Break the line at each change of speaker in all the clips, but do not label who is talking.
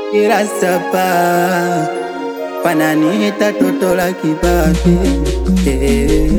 ila sapa wananiita toto la kibabe Eh,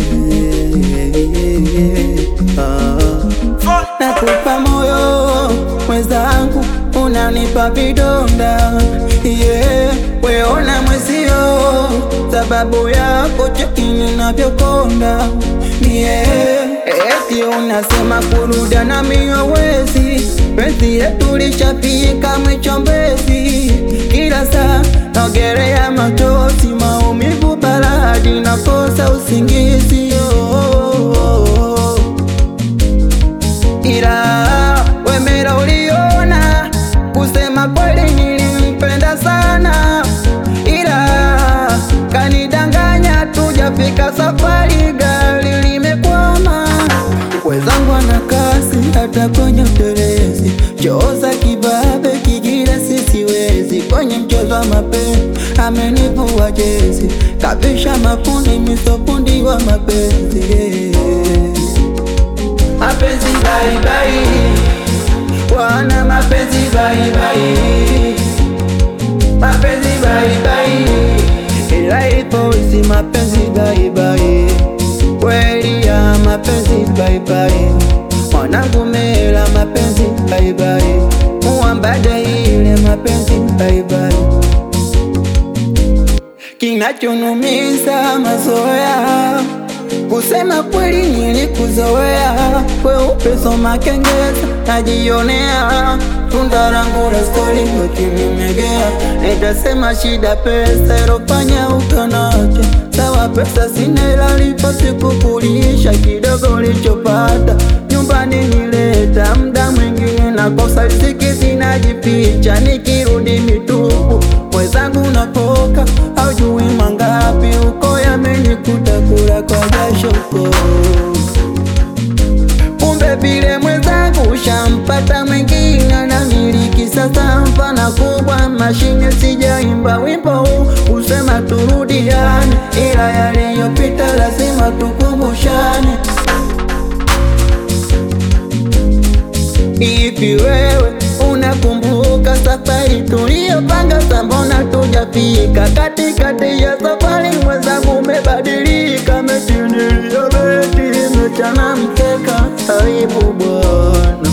ah. Nakupa moyo mwenzangu, unanipa vidonda yeah. Weona mwezio, sababu yako cheki ninavyokonda yeah. Eti unasema kurudia na miowezi, penzi yetu lishafika mwichombezi, kila saa naogelea machozi, maumivu baladi, nakosa usingizi oh, oh, oh. Ila wemera uliona, kusema kweli nilimpenda sana, ila kanidanganya, tujafika safari, gari limekwama. Wezangu ana kasi hata kwenye utelezi, chooza kibabe kigira sisiwezi, kwenye mchezo wa mapenzi amenivua jezi, kabisha mafundi misofundi wa mapenzi yeah. Mapenzi bye bye, wana mapenzi bye bye, mapenzi bye bye, ila ipo isi mapenzi bye bye, kweli ya mapenzi bye bye, mwanangu mela mapenzi bye bye, muambade ile mapenzi bye bye, kinachonumiza mazoea Kusema kweli nilikuzoea, kweupe soma kengeza, najionea tunda langu la stori ukinimegea, nitasema shida pesa ilofanya ukanacha. Sawa pesa sina, ila lipo sikukulisha kidogo lichopata nyumbani nileta, mda mwingine nakosa riziki, zinajificha nikirudi mitupu, mwenzangu napoka haujui mangapi uko yamenikuta kula kwa jasho ko kumbe vile mwenzangu ushampata mwingine na miliki sasa, mfana kubwa mashine, sijaimba wimbo huu usema turudiane, ila yaliyopita lazima tukumbushane. Ipi wewe unakumbuka safari tuliyopanga? Sambona tujafika katikati ya safari, mwenzangu umebadilika, metinia beti mechana mkeka, aibu bwana.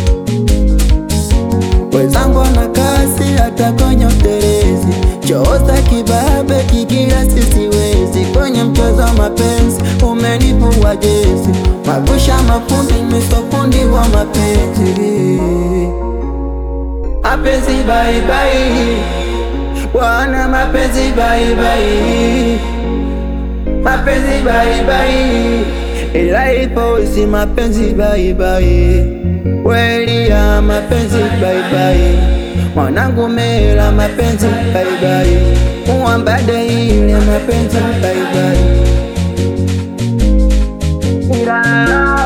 Wenzangu ana kasi hata kwenye utelezi, chooza kibabe kigira sisiwezi, kwenye mchezo wa mapenzi umenivua jezi, mabusha mafundi misofundi wa mapenzi mapenzi bye bye, wana mapenzi bye bye, mapenzi bye bye, ila ipo isi mapenzi bye bye, kweli ya mapenzi bye bye, mwanangu mela mapenzi bye bye, muambade ile mapenzi bye bye, ila